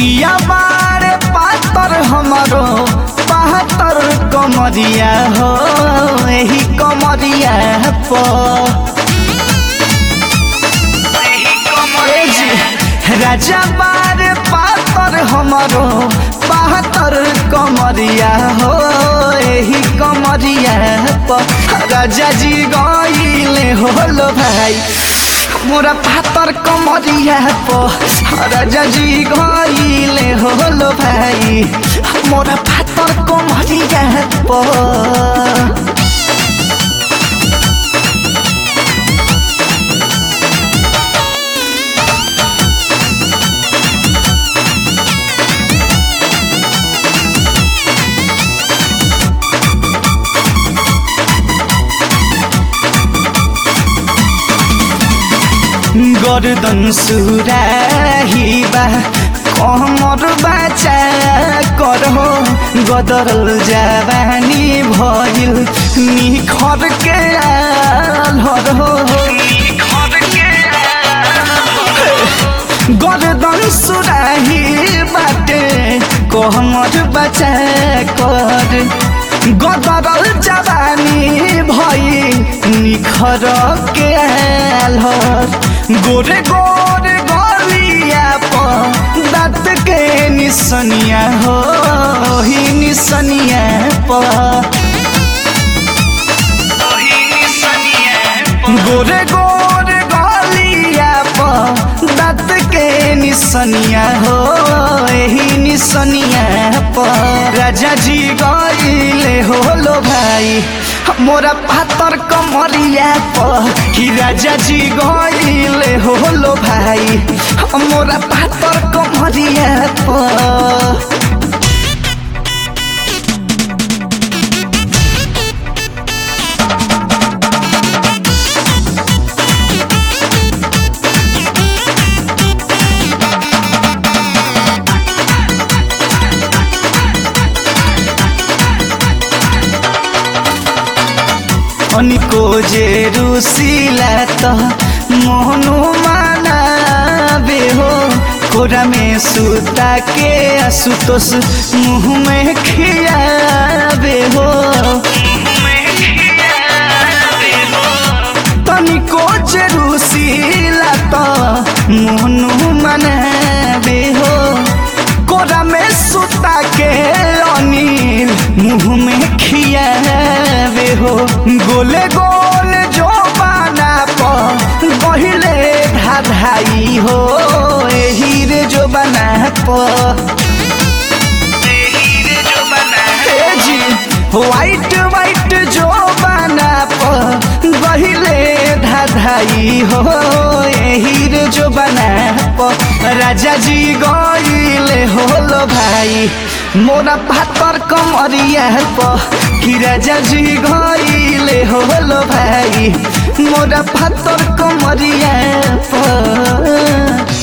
पिया बारे पातर हमारो बहत्तर कमरिया हो एही कमरिया पर ए जी, राजा बारे पातर हमारो बहत्तर कमरिया हो एही कमरिया पर राजा जी गईले होलो भाई मोरा पातर कमरिया पर राजा जी गईले होलो भाई मोरा पातर कमरिया पर गर्दन सुराहिबा कमर बाचा करहो गदरल जवानी भइल निखर के आलहर हो गर्दन सुराही बाटे कमर बाचा कर गदरल जवानी भई निखर के आलहर गोरे गोरे गलिया पर दाँत के निसनिया हो ही निसनिया पर गोरे गोरे गलिया पर दाँत के निसनिया हो यही निसनिया पर राजा जी गईले होलो भाई मोरा पातर कमरिया पर कि राजा जी गईले होलो भाई मोरा पातर कमरिया पर अनिको जे रुसिला त मोहनु मानाबे हो कोरा में सुता के आसुतोष मुँह में खियाबे हो तनिको जे रुसिला त मोहनु मानाबे हो कोरा में सुता के अनिल मुँह में खियाबे हो गोले गोले जो बाना पर बहिले धाधाई हो एही रे जो बना पर ए जी वाइट वाइट जो बना पर बहिले धाधाई हो एही रे जो बना पर राजा जी गईले होलो भाई मोरा पातर कमरिया पर कि राजा जी गईले होलो भाई मोरा पातर कमरिया पर